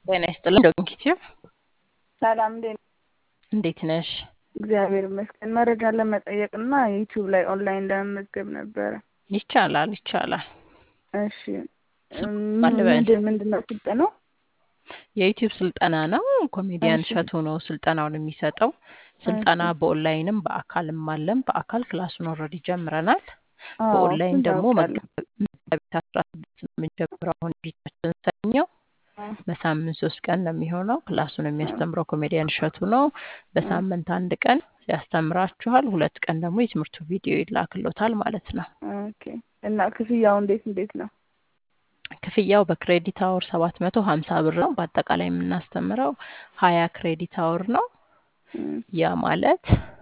ጤና ይስጥልን ዶንኪቲዩ ሰላም እንዴት እንዴት ነሽ? እግዚአብሔር ይመስገን። መረጃ ለመጠየቅ እና ዩቲዩብ ላይ ኦንላይን ለመመዝገብ ነበረ። ይቻላል ይቻላል። እሺ ማን ልበል? ምንድን ምንድን ነው ስልጠናው? የዩቲዩብ ስልጠና ነው። ኮሜዲያን እሺ። እሸቱ ነው ስልጠናውን የሚሰጠው። ስልጠና በኦንላይንም በአካልም አለን። በአካል ክላሱን ኦልሬዲ ጀምረናል። አዎ በኦንላይን እሱን ደግሞ አውቃለሁ። መጋቢት አስራ ስድስት ነው የምንጀምረው። አሁን ፊታችን ሰኞ በሳምንት ሶስት ቀን ነው የሚሆነው። ክላሱን የሚያስተምረው ኮሜዲያን እሸቱ ነው። በሳምንት አንድ ቀን ያስተምራችኋል። ሁለት ቀን ደግሞ የትምህርቱ ቪዲዮ ይላክሎታል ማለት ነው። ኦኬ እና ክፍያው እንዴት እንዴት ነው? ክፍያው በክሬዲት አወር ሰባት መቶ ሀምሳ ብር ነው። በአጠቃላይ የምናስተምረው ሀያ ክሬዲት አወር ነው። እም፣ ያ ማለት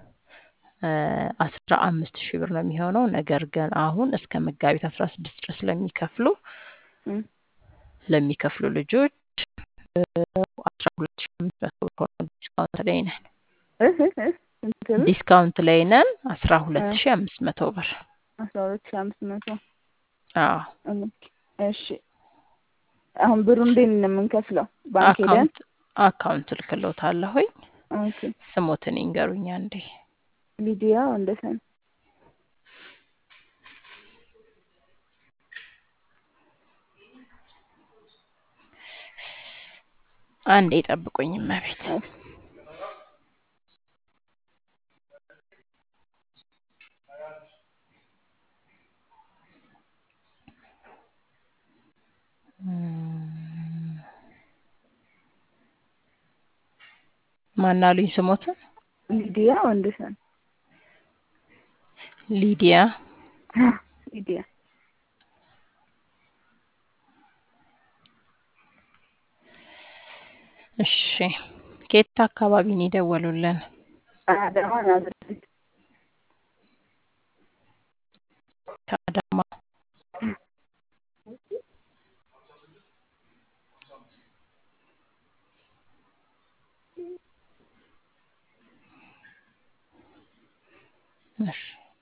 አስራ አምስት ሺህ ብር ነው የሚሆነው። ነገር ግን አሁን እስከ መጋቢት አስራ ስድስት ድረስ ለሚከፍሉ እም፣ ለሚከፍሉ ልጆች አስራ ሁለት ሺህ አምስት መቶ ብር ሆኖ ዲስካውንት ላይ ነን። እህ እህ እህ ስንት ብር? ዲስካውንት ላይ ነን። አስራ ሁለት እ ሺህ አምስት መቶ ብር። አስራ ሁለት ሺህ አምስት መቶ አዎ ኦኬ፣ እሺ አሁን ብሩ እንዴት ነው የምንከፍለው? ባንክ ሄደን? አካውንት አካውንት ልክሎታለሁኝ። ኦኬ ስሞትን ይንገሩኝ አንዴ። ሊዲያ ወንደሰን። አንዴ ጠብቁኝ እመቤት። እሺ። ማናሉኝ ስሞትን? ሊዲያ ወንደሰን። ሊዲያ ሊዲያ እሺ። ከየት አካባቢ ነው የደወሉልን? አዳማ ናዝሬት። ከአዳማ። እሺ።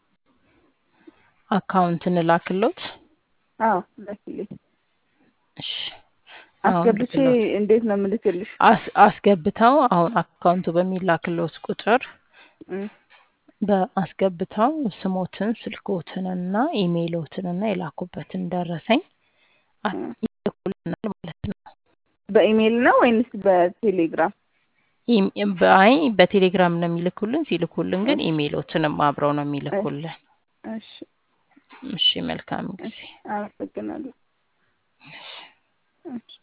አካውንት እንላክሎት? አዎ ላኪልኝ። እሺ። አሁን አስገብቼ ልክሎት እንዴት ነው የምልክልሽ? አስ አስገብተው አሁን አካውንቱ በሚላክሎት ቁጥር እም፣ በአስገብተው ስሞትን ስልኮትንና ኢሜይሎትንና የላኩበትን ደረሰኝ አ- እም። ይልኩልናል ማለት ነው። በኢሜይል ነው ወይንስ በቴሌግራም? ኢም- በአይ በቴሌግራም ነው የሚልኩልን። ሲልኩልን ግን እሺ ኢሜይሎትንም አብረው ነው እሺ የሚልኩልን። እሺ፣ እሺ መልካም ጊዜ። እሺ፣ አመሰግናለሁ። እሺ